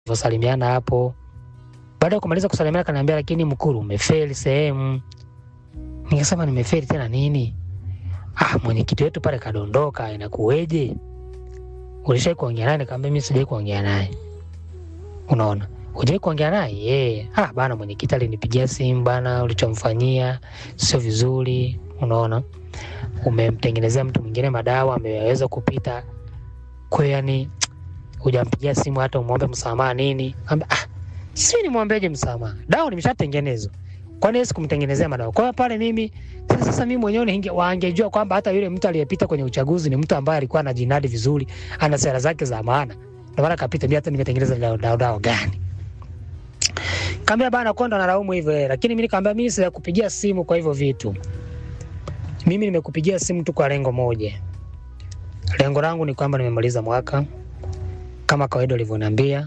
tulivyosalimiana hapo. Baada ya kumaliza kusalimiana, kaniambia lakini Mkuru, umefeli sehemu. Nikasema nimefeli tena nini? Ah, mwenyekiti wetu pale kadondoka, inakuweje? Ulishai kuongea naye? Nikamwambia mimi sijai kuongea naye. Unaona, hujai kuongea naye? Eh, ah bana, mwenyekiti alinipigia simu bana, ulichomfanyia sio vizuri. Unaona, umemtengenezea mtu mwingine madawa, ameweza kupita kwa hiyo yani hujampigia simu hata umwombe msamaha nini? Amba, ah, si nimwombeje msamaha? Dawa nimeshatengenezwa. Kwani yeye sikumtengenezea madawa? Kwa hiyo pale mimi sasa, sasa mimi mwenyewe ninge waangejua kwamba hata yule mtu aliyepita kwenye uchaguzi ni mtu ambaye alikuwa anajinadi vizuri, ana sera zake za maana. Ndio maana kapita mimi hata nimetengeneza dawa, dawa, dawa gani? Kaambia bana konda nalaumu hivyo yeye, lakini mimi nikamwambia mimi sijakupigia simu kwa hivyo vitu. Mimi nimekupigia simu tu kwa lengo moja. Lengo langu ni kwamba nimemaliza mwaka kama kawaida ulivyoniambia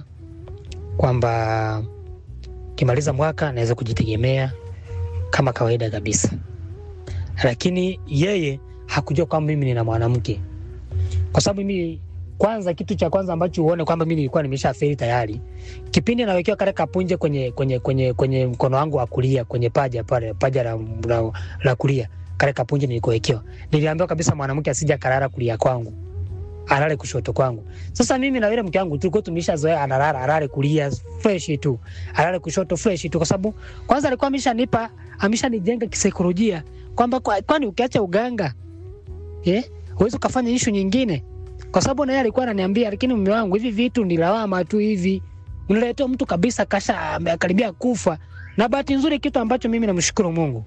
kwamba kimaliza mwaka naweza kujitegemea kama kawaida kabisa, lakini yeye hakujua kwamba mimi nina mwanamke, kwa sababu mimi kwanza, kitu cha kwanza ambacho uone kwamba mimi nilikuwa nimeshafeli tayari, kipindi nawekewa kale kapunje kwenye, kwenye, kwenye, kwenye mkono wangu wa kulia kwenye paja pale paja la, la, la kulia kale kapunje nilikowekewa, niliambiwa kabisa mwanamke asija kalala kulia kwangu alale kushoto kwangu. Sasa mimi na yule mke wangu tulikuwa tumeshazoea analala alale kulia fresh tu, alale kushoto fresh tu, kwa sababu kwanza alikuwa ameshanipa ameshanijenga kisaikolojia kwamba kwa, kwani ukiacha uganga eh, huwezi ukafanya ishu nyingine, kwa sababu na yeye alikuwa ananiambia, lakini mume wangu, hivi vitu ni lawama tu hivi, unaletea mtu kabisa kasha amekaribia kufa. Na bahati nzuri, kitu ambacho mimi namshukuru Mungu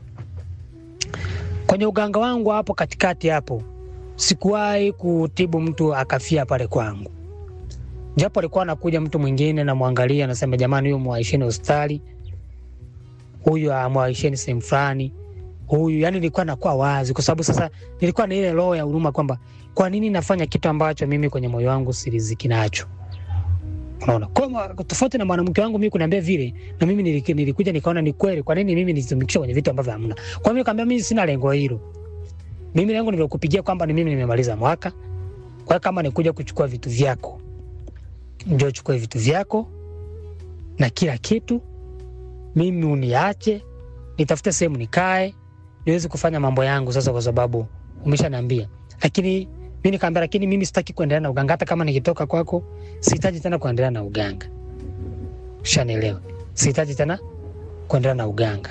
kwenye uganga wangu hapo katikati hapo sikuwahi kutibu mtu akafia pale kwangu, japo alikuwa anakuja mtu mwingine namwangalia, anasema jamani, huyu mwaisheni hospitali, huyu amwaisheni sehemu fulani, huyu yani, nilikuwa nakuwa wazi, kwa sababu sasa nilikuwa na ile roho ya huruma kwamba kwa nini nafanya kitu ambacho mimi kwenye moyo wangu siriziki nacho. Unaona, kwa tofauti na mwanamke wangu mimi kuniambia vile, na mimi nilikuja nikaona ni kweli, kwa nini mimi nitumikishe kwenye vitu ambavyo hamna. Kwa hiyo nikamwambia mimi sina lengo hilo mimi lengo nimekupigia kwamba ni mimi nimemaliza mwaka. Kwa hiyo kama nikuja kuchukua vitu vyako, njoo chukue vitu vyako na kila kitu, mimi uniache nitafute sehemu nikae niweze kufanya mambo yangu sasa, kwa sababu umeshaniambia. Lakini mimi nikamwambia, lakini mimi sitaki kuendelea na uganga, hata kama nikitoka kwako sihitaji tena kuendelea na uganga. Ushanielewa? Sihitaji tena kuendelea na uganga.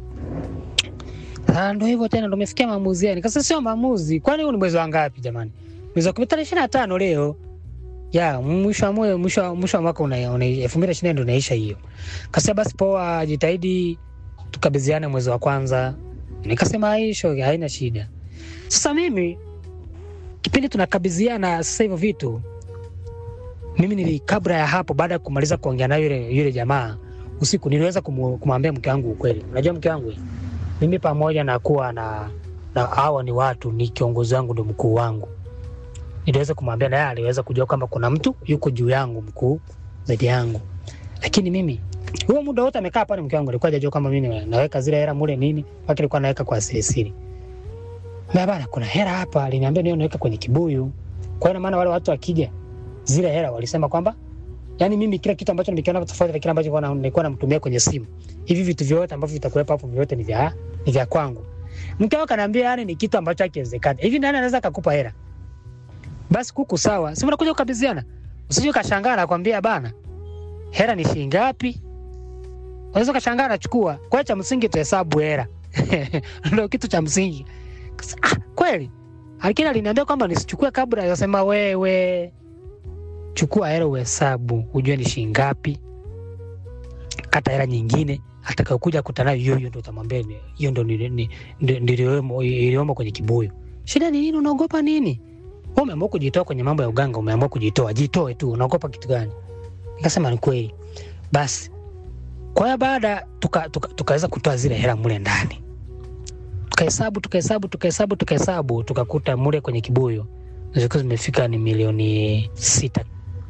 Ah, ndo hivyo tena, ndo umefikia maamuzi yani. Kasa sio maamuzi, kwani huu ni mwezi wa ngapi jamani? Mwezi wa tarehe ishirini na tano leo ya mwisho wa moyo, mwisho mwisho wa mwaka una elfu mbili na ishirini ndo unaisha hiyo. Kasa basi poa, jitahidi tukabidhiane mwezi wa kwanza. Nikasema hicho haina shida. Sasa mimi kipindi tunakabidhiana sasa hivyo vitu, mimi nili kabla ya hapo, baada ya kumaliza kuongea na yule yule jamaa usiku, niliweza kumwambia mke wangu ukweli. Unajua mke wangu mimi pamoja na kuwa na, na hawa ni watu, ni kiongozi wangu, ndo mkuu wangu, niliweza kumwambia, naye aliweza kujua kwamba kuna mtu yuko juu yangu, mkuu zaidi yangu. Lakini mimi huo muda wote amekaa pale, mke wangu alikuwa hajajua kwamba mimi naweka zile hela mule nini, mpaka alikuwa naweka kwa siri siri. Na bana, kuna hela hapa, aliniambia niyo naweka kwenye kibuyu. Kwa hiyo maana wale watu wakija, zile hela walisema kwamba yani mimi kila kitu ambacho nimekiona tofauti na kile ambacho nilikuwa namtumia kwenye simu, hivi vitu vyote ambavyo vitakuwepo hapo vyote ni vya ni vya kwangu. Mke wake ananiambia yani ni kitu ambacho hakiwezekani. Hivi nani anaweza kukupa hela? Basi kuku sawa. Si unakuja kukabidhiana. Usije kashangaa na kwambia bana. Hela ni shilingi ngapi? Unaweza kashangaa anachukua. Kwa cha msingi tuhesabu hela. Ndio kitu cha msingi. Ah, kweli. Lakini aliniambia kwamba nisichukue kabla yasema wewe. Chukua hela uhesabu, ujue ni shilingi ngapi. Kata hela nyingine atakayokuja kutana nayo hiyo, ndo utamwambia hiyo ndo ndio iliyomo kwenye kibuyu. Shida ni nini? Unaogopa nini? Wewe umeamua kujitoa kwenye mambo ya uganga, umeamua kujitoa, jitoe tu, unaogopa kitu gani? Nikasema ni kweli. Basi kwa hiyo baada tukaweza tuka, tuka kutoa zile hela mule ndani, tukahesabu tukahesabu tukahesabu tukahesabu, tukakuta mule kwenye kibuyu zilikuwa zimefika ni milioni sita,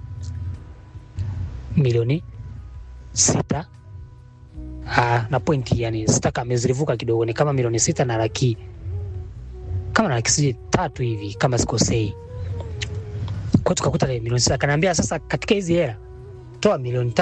milioni sita Aa, na pointi yani sita kama zilivuka kidogo, ni kama milioni sita na laki kama na laki sijui tatu hivi kama sikosei. Kwa tukakuta milioni sita. Akaniambia sasa, katika hizi hela toa milioni